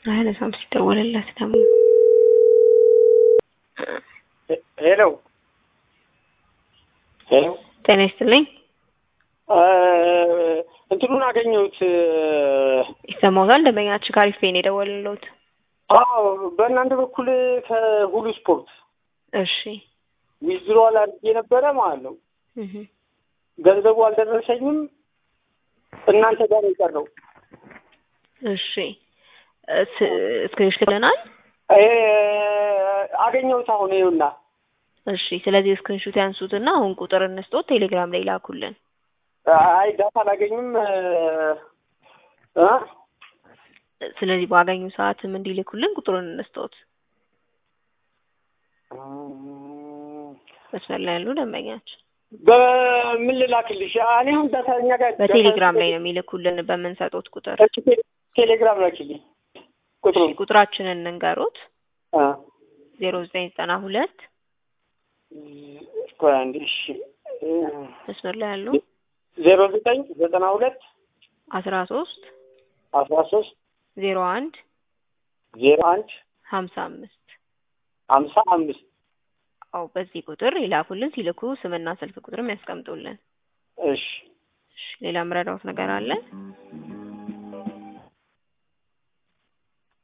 አያነሳም ሲደወልለት ደግሞ ሄሎ ሄሎ ጤና ይስጥልኝ እንትኑን አገኘሁት። ይሰማዎታል? ደንበኛችን ካሪፌ ነው የደወልልዎት። አዎ በእናንተ በኩል ከሁሉ ስፖርት እሺ ዊዝድሮዋል አድርጌ ነበረ ማለት ነው። እህ ገንዘቡ አልደረሰኝም። እናንተ ጋር ነው የቀረው። እሺ ስክሪንሾት ልከናል። ይሄ አገኘሁት አሁን ይኸውና። እሺ ስለዚህ ስክሪንሾት ያንሱትና አሁን ቁጥር እንስጦት ቴሌግራም ላይ ላኩልን። አይ ዳታ አላገኝም እ ስለዚህ ባገኙ ሰዓትም እንዲልኩልን ቁጥሩን እንስጦት። መስመር ላይ ያሉ ደንበኛችን በምን ልላክልሽ? እኔ አሁን ዳታ እኛ ጋር በቴሌግራም ላይ ነው የሚልኩልን በምንሰጦት ቁጥር። እሺ፣ ቴሌግራም ላኪልኝ ቁጥሩ እሺ ቁጥራችንን እንንገሩት። አ ዜሮ ዘጠኝ ዘጠና ሁለት ቆይ አንዴ እሺ መስመር ላይ ያሉ ዜሮ ዘጠኝ ዘጠና ሁለት አስራ ሶስት አስራ ሶስት ዜሮ አንድ ዜሮ አንድ ሀምሳ አምስት ሀምሳ አምስት አው በዚህ ቁጥር ይላኩልን። ሲልኩ ስምና ስልክ ቁጥርም ያስቀምጡልን። እሺ እሺ ሌላ ምረዳውት ነገር አለ?